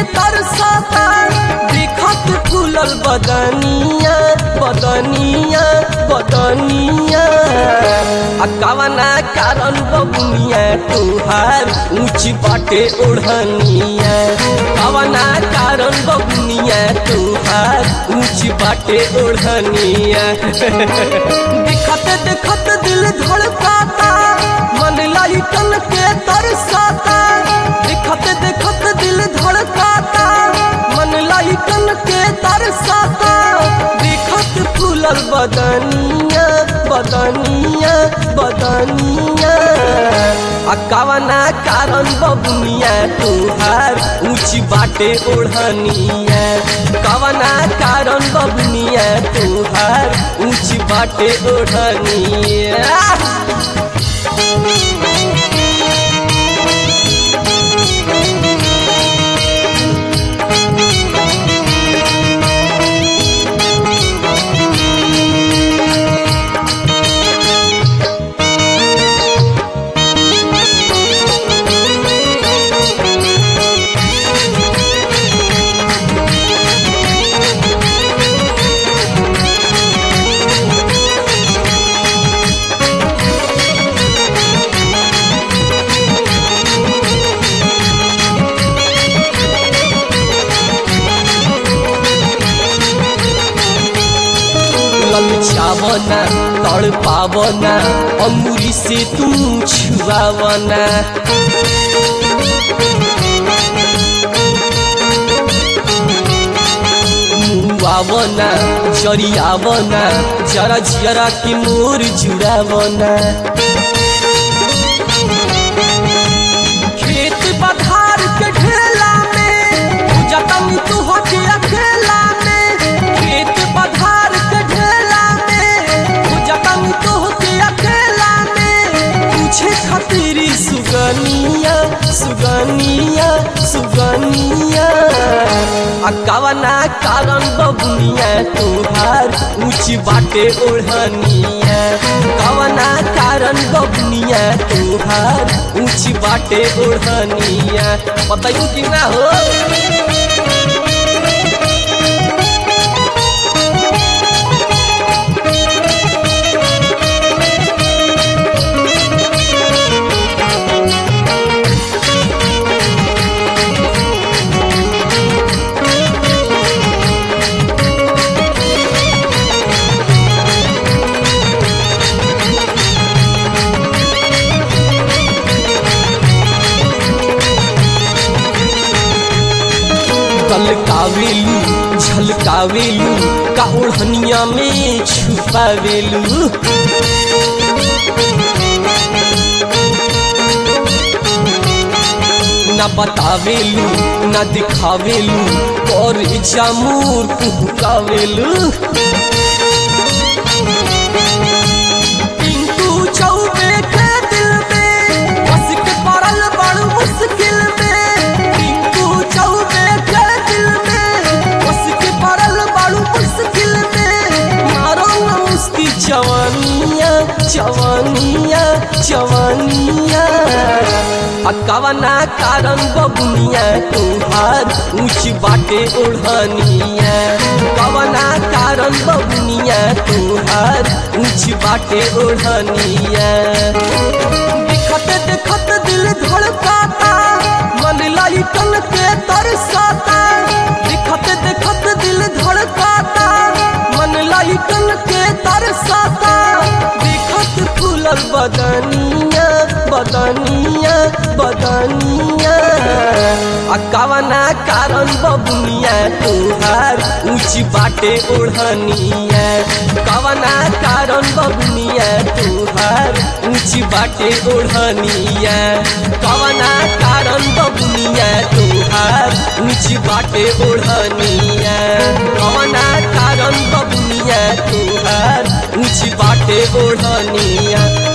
तरसता देखत फूलल बदनिया बदनिया बदनिया आ कवना कारण बबुनिया तुहार ऊंच बाटे ओढ़निया कवना कारण बबुनिया तुहार ऊंच बाटे ओढ़निया देखत देखत दिल धड़काता मन लाइकन के तरसाता देखत देखत दिल धड़काता मन लाइकन के तरसाता देखत फूलल बदनिया बदनिया बदनिया आ कवना कारण बबुनिया तुहार ऊंच बाटे ओढ़निया कवना कारण बबुनिया तुहार ऊंच बाटे ओढ़निया ललचावना तड़ पावना अमूरी से तू छुआवना मुआवना जरियावना जरा जरा के मोर जुड़ावना खेत बधार के ढेला में जतन तू हो के अकेला में खेत बधार के ढेला में जतन तू हो के अकेला में पूछे खतरी सुगनिया सुगनिया सुगनिया आ कवना कारण बबुनिया तुहार ऊंच बाटे ओढ़निया कवना कारण बबुनिया तुहार ऊंच बाटे ओढ़निया बताइयो कि ना हो कलकावेलू झलकावेलू का ओढ़निया में छुपावेलू न बतावेलू न दिखावेलू और जामूर कुहकावेलू टिंकू चौबे के दिल में बस के पड़ल बड़ मुश्किल में टिंकू चौबे के दिल में बस के पड़ल बड़ मुश्किल में मारो न उसकी जवानिया जवानिया जवानिया आ कवना कारण बबुनिया तुहार ऊंच बाटे ओढ़निया कवना कारण बबुनिया तुहार ऊंच बाटे ओढ़निया देखत देखत दिल धड़काता मन लाइकन के तरसाता देखत देखत दिल धड़काता मन लाइकन के तरसाता देखत फूलल बदनिया बदनिया बदनिया आ कवना कारण बबुनिया तुहार ऊंच बाटे ओढ़निया कवना कारण बबुनिया तुहार ऊंच बाटे ओढ़निया कवना कारण बबुनिया तुहार ऊंच बाटे ओढ़निया कवना कारण बबुनिया तुहार ऊंच बाटे ओढ़निया